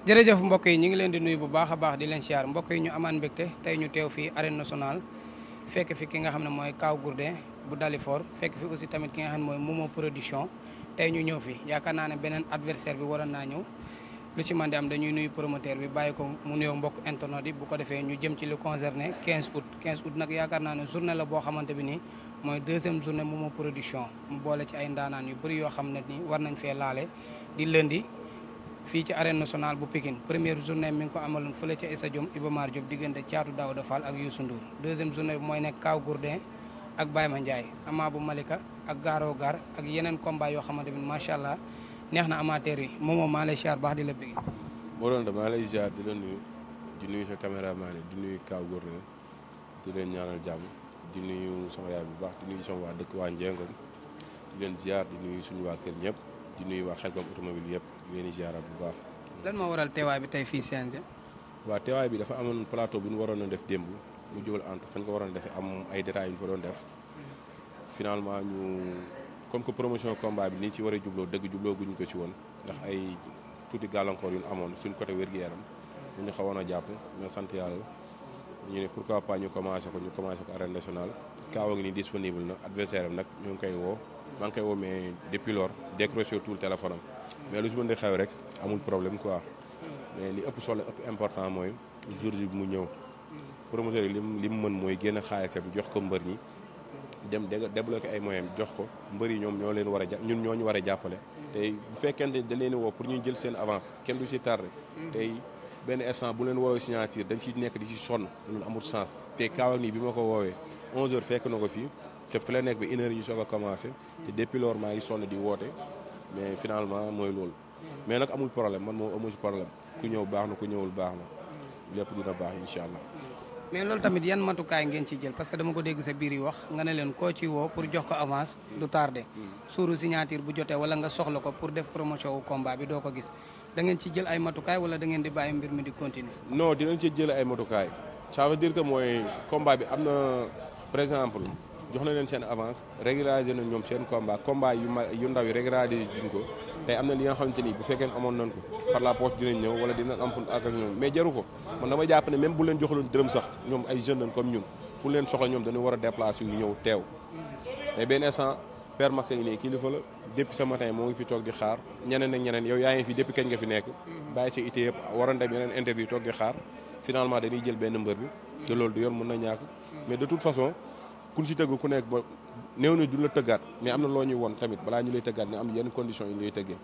jërëjëf mbokk yi ñu ngi leen di nuyu bu baax a baax di leen siyaar mbokk yi ñu amaan mbégte tey ñu teew fii arène nationale fekk fi ki nga xam ne mooy Kaw Gourdin bu Dalifort fekk fi aussi tamit ki nga xam ne mooy Momo production tey ñu ñëw fi yaakaar naa ne beneen adversaire bi waroon naa ñëw lu ci man di am dañuy nuyu promoteur bi bàyyi ko mu nuyoo mbokk internet yi bu ko defee ñu jëm ci lu concerné 15 août 15 août nag yaakaar naa ne journée la boo xamante bi nii mooy deuxième journée Momo production mu boole ci ay ndaanaan yu bëri yoo xam ne ni war nañ fee laale di lundi fii ci arène nationale bu Pikine première journée mi ngi ko amaloon fële ca stadium Iba Mar Diop diggante Thiatou Daouda Fall ak Youssou Ndour deuxième journée bi mooy nekk Kaw Gourdin ak Baye Mandiaye Ama bu Malika ak Garo Gar ak yeneen combat yoo xamante ni macha allah neex na amateur yi moom moom maa lay siyaar baax di la bëgg. moo doon maa lay ziar di la nuyu di nuyu sa caméraman yi di nuyu Kaw Gourdin di leen ñaanal jàmm di nuyu sama yaay bu baax di nuyu sama waa dëkk waa Njengom di leen ziar di nuyu suñu waa kër ñëpp di nuyu waa Xelcom automobile yëpp di leen di ziarat bu baax. lan moo waral teewaay bi tey fii CNG. waaw teewaay bi dafa amoon plateau bu ñu waroon a def démb mu jógal entre fañ ko waroon a defee am ay détails yu ñu fa doon def finalement ñu comme que promotion combat bi ni ci war a jubloo dëgg jubloo guñ ko ci woon ndax ay tuuti gàllankoor yu ñu amoon suñ côté wér-gu-yaram ñu ñu xawoon a jàpp mais sant yàlla ñu ne pourquoi pas ñu commencé ko ñu commencé ko arène nationale Kaaw a ngi ni disponible na adversaire am nag ñu ngi koy woo maa ngi koy woo mais depuis lors décroché tout le téléphone am mais lu si mën di xew rek amul problème quoi mais li ëpp solo ëpp important mooy jour bi mu ñëw promoteur yi lim li mu mën mooy génn xaalisam jox ko mbër ñi dem débloqué ay moyens jox ko mbër yi ñoom ñoo leen war a ñun ñoo ñu war a jàppale. tey bu fekkente da leen woo pour ñu jël seen avance kenn du ci tardé. tey benn instant bu leen woowee signature dañ ciy nekk di ci sonn loolu amul sens. te kaaw nii bi ma ko woowee 11h fekk na ko fii te fi la nekk ba une heure ñu soog a commencé. te depuis lors maa ngi sonn di woote mais finalement mooy loolu. mais nag amul problème man moom amul problème ku ñëw baax na ku ñëwul baax na lépp dina baax incha allah. mais loolu tamit yan matukaay ngeen ci jël parce que dama ko dégg sa biir yi wax nga ne leen koo ci woo pour jox ko avance du tardé suuru signature bu jotee wala nga soxla ko pour def promotion wu combat bi doo ko gis da ngeen ci jël ay matukaay wala da ngeen di bàyyi mbir mi di continuer. non dinañ ci jël ay matukaay ça veut dire que mooy combat bi am na par exemple jox na leen seen avance régulariser nañ ñoom seen combat combat yu ma yu ndaw yi régulariser duñ ko tey am na li nga xamante ni bu fekkee amoon nañ ko par la poste dinañ ñëw wala dinañ am fu ak ak ñoom mais jaru ko man dama jàpp ne même bu leen joxaloon dërëm sax ñoom ay jeunes lañ comme ñun fu leen soxla ñoom dañu war a déplacer yu ñëw teew tey benn instant père Max ngi nii kilifa la depuis ce matin moo ngi fi toog di xaar ñeneen ak ñeneen yow yaa ngi fi depuis kañ nga fi nekk bàyyi sa ité yëpp waroon dem yeneen interview toog di xaar finalement dañuy jël benn mbër bi te loolu du yoon mën na ñàkk mais de toute façon kun si tëgg ku nekk ba néew ni du la tëggaat mais am na loo ñuy woon tamit balaa ñu lay tëggaat ne am yenn conditions yi lay tëggee.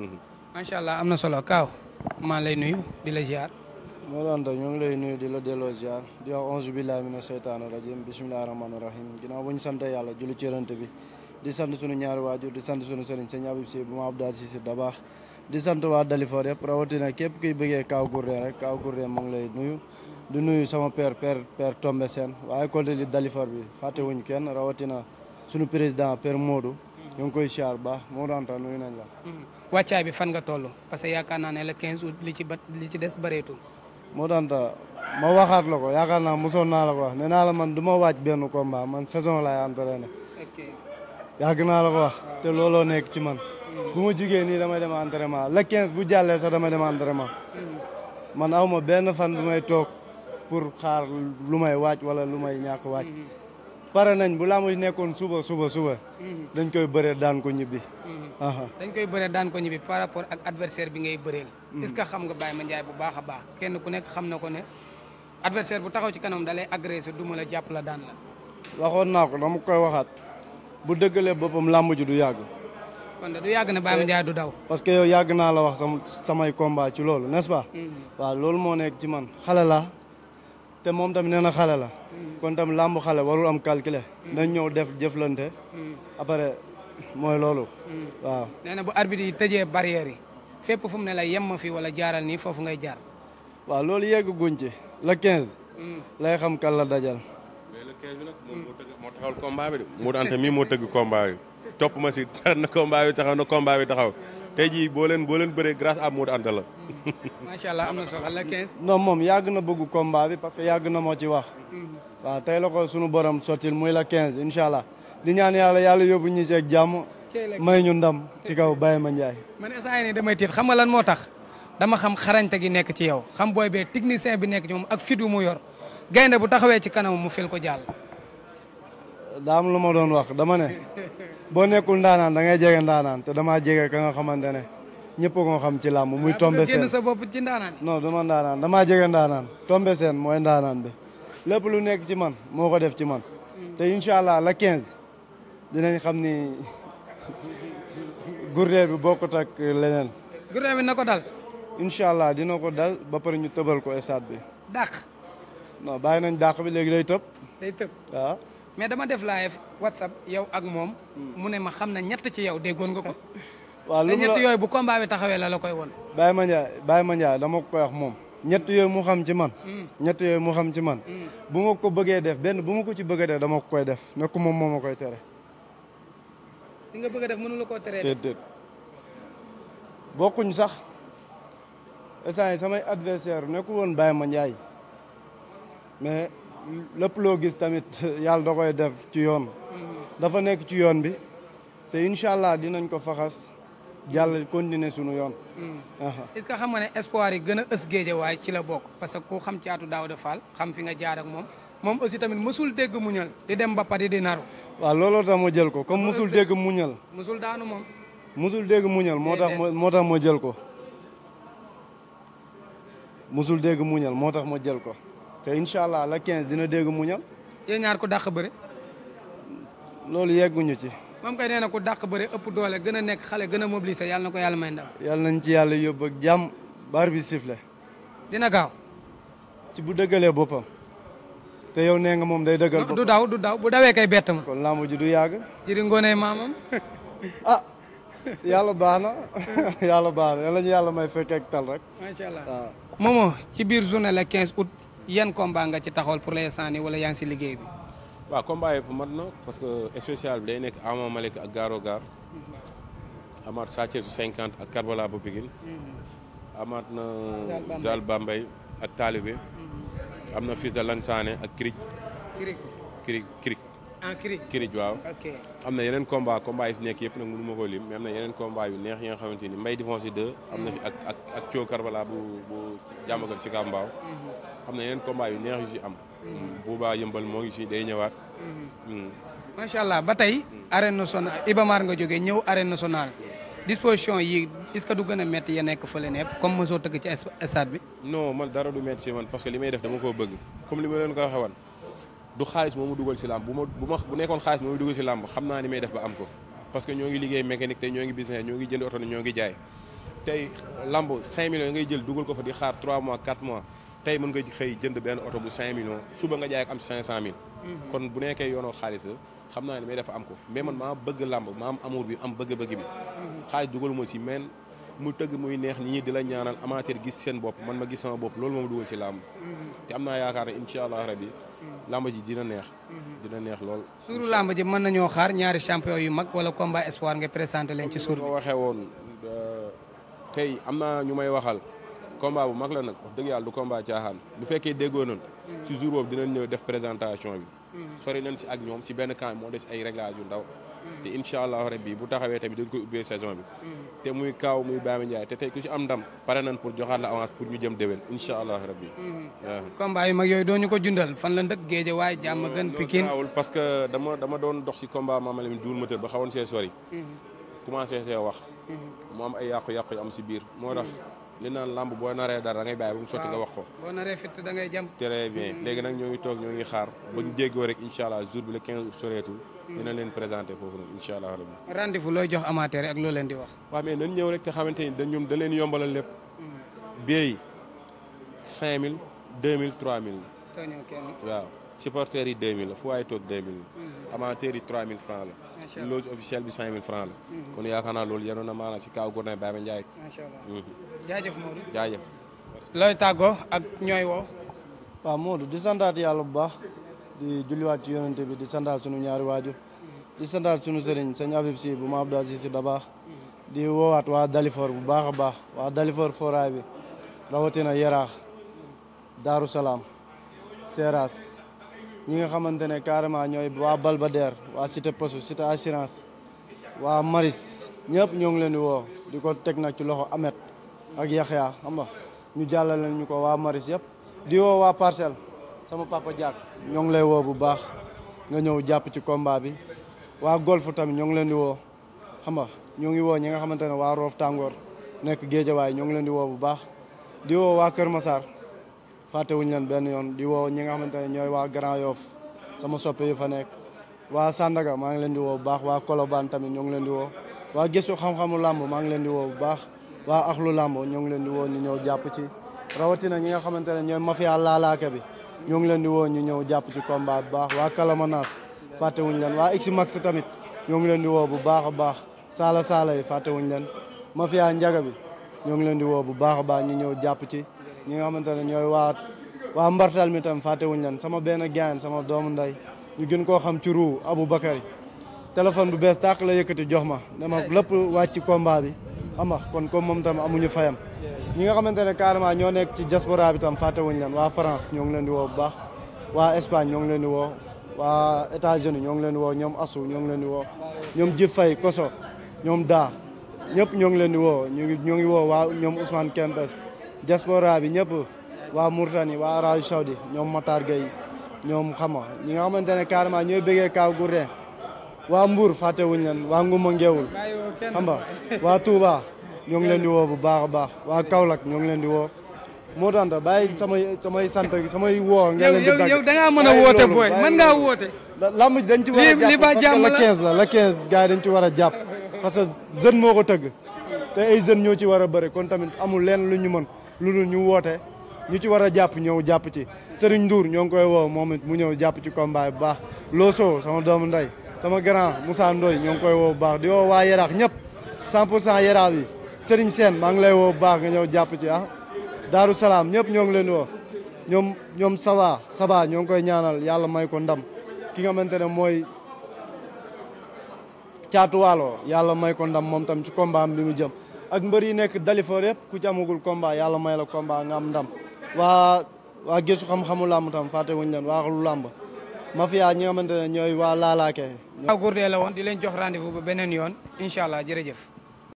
macha allah am na solo Kaaw maa lay nuyu di la ziar. moo doon ñu ngi lay nuyu di la delloo ziar di wax onze billahi mina seytaani rajim bisimilahi rahmaani rahim ginnaaw bu ñu sant yàlla julli ci yonent bi di sant suñu ñaari waajur di sant suñu sëriñ sëñ Abib Si bu ma Abdou Aziz Si Dabaax di sant waa Dalifort yëpp rawatina képp kuy bëggee Kaw Gourdin rek Kaw Gourdin mu ngi lay nuyu di nuyu sama père père père Tombe Sène waaye école li Dalifort bi fàtte wuñ kenn rawatina suñu président père Modou ñu ngi koy siyaar baax moo doon tax nuyu nañ la wàccaay bi fan nga toll parce que yaakaar naa ne le 15 août li ci ba li ci des bëreetul. moo daan ta ma waxaat la ko yaakaar naa mosoon naa la ko wax nee naa la man du ma waaj benn combat man saison laay entraîné yàgg naa la ko wax te looloo nekk ci man bu ma jugee nii damay dem entraînement le 15 bu jàllee sax damay dem entraînement man aw ma benn fan bu may toog pour xaar lu may waaj wala lu may ñàkk waaj pare nañ bu laa muy nekkoon suba suba suba dañ koy bëree daan ko ñibbi dañ koy bëree daan ko ñibbi par rapport ak adversaire bi ngay bëreel est-ce que xam nga Baye Mandiaye bu baax a baax kenn ku nekk xam na ko ne adversaire bu taxaw ci kanam da lay agressé duma la jàpp la daan la waxoon naa ko dama koy waxaat bu dëggalee boppam làmb ji du yàgg kon de du yàgg ne Baye Mandiaye du daw parce que yow yàgg naa la wax sama samay combat ci loolu n'est-ce pas waaw loolu moo nekk ci man xale la te moom tamit nee na xale la kon tamit làmb xale warul am calculer nañ ñëw def jëflante après mooy loolu waaw nee na bu arbitre yi tëjee barrière yi fépp fu mu ne la yem ma fi wala jaaral nii foofu ngay jaar waaw loolu yegg guñ ci le 15 lay xam kan la dajal mais le 15 bi nag moom moo tëgg moo taxawal combat bi de Modou Anta mii moo tëgg combat bi topp ma si na combat bi taxaw na combat bi taxaw tey jii boo leen boo leen bëree grâce à Modou Anta la macha allah am na solo le 15 non moom yàgg na bëgg combat bi parce que yàgg na moo ci wax waaw tey la ko sunu borom sottil muy la 15 incha allah di ñaan yàlla yàlla yóbbu ñu seeg jàmm may ñu ndam ci kaw Baye Mandiaye man instant yii nii damay tiit xam nga lan moo tax dama xam xarañte gi nekk ci yow xam booy bee technicien bi nekk ci moom ak fit wu mu yor gaynde bu taxawee ci kanam mu fil ko jàll. daa am lu ma doon wax dama ne boo nekkul ndaanaan da ngay jege ndaanaan te damaa jege ka nga xamante ne ñëpp ko xam ci làmb muy tombe génn seen sa bopp ci ndaanaan. non dama ndaanaan damaa jege ndaanaan tombe seen mooy ndaanaan bi lépp lu nekk ci man moo ko def ci man te incha allah la 15 dinañ xam ni gourdin bi bokkut ak leneen gurne bi na ko dal incha allah dina ko dal ba pare ñu tëbal ko stade bi dàq non bàyyi nañ dàq bi léegi day tëb day tëb. waaw mais dama def live whatsapp yow ak moom. mu ne ma xam na ñett ci yow déggoon nga ko. waaw te lu mu ñett la yooyu bu combat bi taxawee la la koy won Baye Mandiaye Baye Mandiaye dama ko koy wax moom ñett yooyu mu xam ci man ñett yooyu mu xam ci man bu ma ko bëggee def benn bu ma ko ci bëggee def dama ko koy def ne ko moom moo ma koy tere li nga bëgg a def mënu la koo teree. déet déet bokkuñ sax instant yi samay adversaire nekkul woon Baye Mandiaye mais lépp loo gis tamit yàlla da koy def ci yoon dafa nekk ci yoon bi te incha allah dinañ ko faxas jàll continuer sunu yoon aha est-ce que xam nga ne espoir yi gën a ës géeje waaye ci la bokk parce que ku xam caatu Daouda Fall xam fi nga jaar ak moom moom aussi tamit mësul dégg muñal di dem ba pare di naru waaw looloo tax ma jël ko comme musul dégg muñal mësul daanu moom. musul dégg muñal moo tax ma moo tax ma jël ko musul dégg muñal moo tax ma jël ko te incha allah la 15 dina dégg muñal yéen ñaar ku dàq bëre loolu yegguñu ci moom kay nee na ku dàq bëre ëpp doole gën a nekk xale gën a mobiliser yàlla na ko yàlla may ndam yàlla nañ ci yàlla yóbbu ak jàmm bar bi sifle dina gaaw ci bu dëggalee boppam te yow nee nga moom day dëggal du boppam daw du daw bu dawee kay bett ma kon lamb ji du yàgg jiri ngoonee maamam ah yàlla baax na yàlla baax na yàlla ñu yàlla may fekk ak tal rek macha allah waaw Momo ci biir journée le 15 août yan combat nga ci taxawal pour l'instant nii wala yaa ngi si liggéey bi waaw combat yi mat na parce que spécial bi day nekk Ama Malick ak Garo Gar amaat Sa Thiès su 50 ak Karbala bu Pikine amaat na Zal Bambey. Zal Bambey ak Talibé am na Fils de Lansane ak Kirij Kirik Kirij Kirij ah Kirik Kirij waaw ok am na yeneen combat combat yi si nekk yëpp nag mënu ma ko lim mais am na yeneen combat yu neex yi nga xamante ni Mbaye Difonsi 2 am na fi ak ak ak Thio Karbala bu bu jàmbagal ci Kambaaw am na yeneen combat yu neex yu si am Bouba yëmbal moo ngi si day ñëwaat Mm. macha allah ba tey arène nationale Ibamar nga jógee ñëw arène nationale disposition yi est-ce que du gën a métti ya nekk fële nepp comme mosoo tëgg ci es- stade bi non man dara du metti si man parce que li may def dama koo bëgg comme li ma leen ko waxee woon du xaalis moo ma dugal si làmb bu ma bu ma bu nekkoon xaalis moo ma dugal si làmb xam naa ni may def ba am ko parce que ñoo ngi liggéey mécanique tey ñoo ngi business ñoo ngi jënd oto ne ñoo ngi jaay tey làmb 5 millions ngay jël dugal ko fa di xaar 3 mois 4 mois tey mën nga xëy jënd benn oto bu 5 millions suba nga jaay ak am ci 500000. kon bu nekkee yoonoo xaalis la xam naa ne may dafa am ko mais man maa bëgg làmb maa am amour bi am bëgg-bëgg bi xaalis dugaluma si men mu tëgg muy neex nit ñi di la ñaanal amateur gis seen bopp man ma gis sama bopp loolu moom dugal si làmb te am naa yaakaar ne incha allah rabi làmb ji dina neex dina neex lool suuru làmb ji mën nañoo xaar ñaari champion yu mag wala combat espoir nga présenté leen ci suur ko bi waxee woon tey am naa ñu may waxal combat bu mag la nag wax dëgg yàlla du combat caaxaan bu fekkee déggoo noonu si jour boobu dinañ ñëw def présentation bi sori nañ si ak ñoom si benn camp moo des ay réglage yu ndaw te incha allah rabbi bu taxawee tamit dañ koy ubbee saison bi te muy kaaw muy Baye Ndiaye te tey ku si am ndam pare nañ pour joxaat la avance pour ñu jëm déwén incha allah rabbi waaw combat yu mag yooyu doo ñu ko jundal fan la ndëkk géeje waaye jàmm gën Pikine Pikine parce que dama dama doon dox si combat Mama Lamine duul moteur ba xawoon see sori commencé see wax mu am ay yàqu-yàqu yu am si biir moo tax li naan lamb boo naree dara da ngay bàyyi ba mu sotti nga wax ko boo naree fit da ngay jam très bien léegi nag ñoo ngi toog ñoo ngi xaar ba ñu déggoo rek incha allah jour bi le 15 soreetul dina leen présenté foofu noonu incha allah rabbi rendez-vous looy jox amateur ak loo leen di wax waaw mais nañ ñëw rek te xamante ni dañ ñoom da leen yombalal lépp billet yi 5000 2000 3000 too ñëw kenn la waaw supporters yi 2000 la fu waaye toog 2000 la amateurs yi 3000 francs la macha allah loge officielle bi 5000 francs la kon yaakaar naa loolu yenoon na maanaam si kaw Gourdin Baye Ndiaye macha allah jaajëf Modou jaajëf looy tàggoo ak ñooy woo waaw Modou di santaat yàlla bu baax di julliwaat ci yonente bi di santaat sunu ñaari waajur di santaat sunu sëriñ sëñ Abib si bu ma Abdou Aziz si da baax di woowaat waa Dalifor bu baax a baax waa Dalifor foraay bi rawatina Yaraax Daaru Salaam Seras ñi nga xamante ne carrément ñooy waa Balbader waa Cité Posu Cité Assurance waa Maris ñëpp ñoo ngi leen di woo di ko teg nag ci loxo Amet ak Yaxya xam nga ñu jàllale ñu ko waa Maris yëpp di woo waa Parcelles sama papa Diak ñoo ngi lay woo bu baax nga ñëw jàpp ci combat bi waa golf tamit ñoo ngi leen di woo xam nga ñoo ngi woo ñi nga xamante ne waa Roof Tàngoor nekk Géejawaay ñoo ngi leen di woo bu baax di woo waa Kër Massar fàttewuñu leen benn yoon di woo ñi nga xamante ne ñooy waa Grand Yoff sama soppe yi fa nekk waa Sandaga maa ngi leen di woo bu baax waa Colobane tamit ñoo ngi leen di woo waa gëstu xam-xamu làmb maa ngi leen di woo bu baax waa axlu làmb ñoo ngi leen di woo ñu ñëw jàpp ci rawatina ñi nga xamante ne ñooy mafia laalaake bi ñoo ngi leen di woo ñu ñëw jàpp ci combat bu baax waa Kalamanas fàttewuñu leen waa X-Max tamit ñoo ngi leen di woo bu baax a baax saala saala yi fàttewuñu leen mafia njaga bi ñoo ngi leen di woo bu baax a baax ñu ñëw jàpp ci ñi nga xamante ne ñooy waa waa mbartal mi tam fàttewuñu leen sama benn gaan sama doomu nday ñu gën koo xam ci ruu Abou Bakary téléphone bu bees tàq la yëkkati jox ma dama lépp wàcc ci combat bi xam nga kon comme moom tam amuñu fayam ñi nga xamante ne carrément ñoo nekk ci diaspora bi tam fàttewuñu leen waa France ñoo ngi leen di woo bu baax waa Espagne ñoo ngi leen di woo waa États-Unis ñoo ngi leen di woo ñoom Assou ñoo ngi leen di woo ñoom Jib Fay Koso ñoom daa ñëpp ñoo ngi leen di woo ñu ngi ñoo ngi woo waa ñoom Ousmane Kempes diaspora bi ñëpp waa Mourtani waa Arabie Saoudi ñoom Matar Gueye ñoom xam nga ñi nga xamante ne carrément ñooy bëggee Kaw Gourdin waa Mbour fàttewuñu leen waa Nguma Ngeewul xam nga waa Touba ñoo ngi leen di woo bu baax a baax waa Kaolack ñoo ngi leen di woo moo tax bàyyi samay samay sant samay woo. ngeen leen di dagg yow da ngaa mën a woote booy mën ngaa woote. lamb ji dañ ci war a li ba jàpp jàmm parce que la la 15 la la 15 gars yi dañ ci war a jàpp parce que jeune moo ko tëgg te ay jeunes ñoo ci war a bëri kon tamit amul leen lu ñu mën lu dul ñu woote ñu ci war a jàpp ñëw jàpp ci Serigne Ndour ñoo ngi koy woo moom it mu ñëw jàpp ci combat bu baax Loso sama doomu ndey sama grand Moussa Ndoye ñoo ngi koy woo bu baax di woo waa Yaraax ñëpp 100 pour cent Yaraax yi Serigne Sène maa ngi lay woo bu baax nga ñëw jàpp ci ah Daaru Salaam ñëpp ñoo ngi leen di woo ñoom ñoom Saba Saba ñoo ngi koy ñaanal yàlla may ko ndam ki nga xamante ne mooy caatu waalo yàlla may ko ndam moom tam ci combat am bi mu jëm ak mbër yi nekk Dalifor yëpp ku ci amagul combat yàlla may la combat nga am ndam waa waa gëstu xam-xamu làmb tam fàtte wuñu leen waa lu làmb mafia ñi nga xamante ne ñooy waa laalaake Kaw Gourdin la woon di leen jox rendez-vous ba beneen yoon incha allah jërëjëf.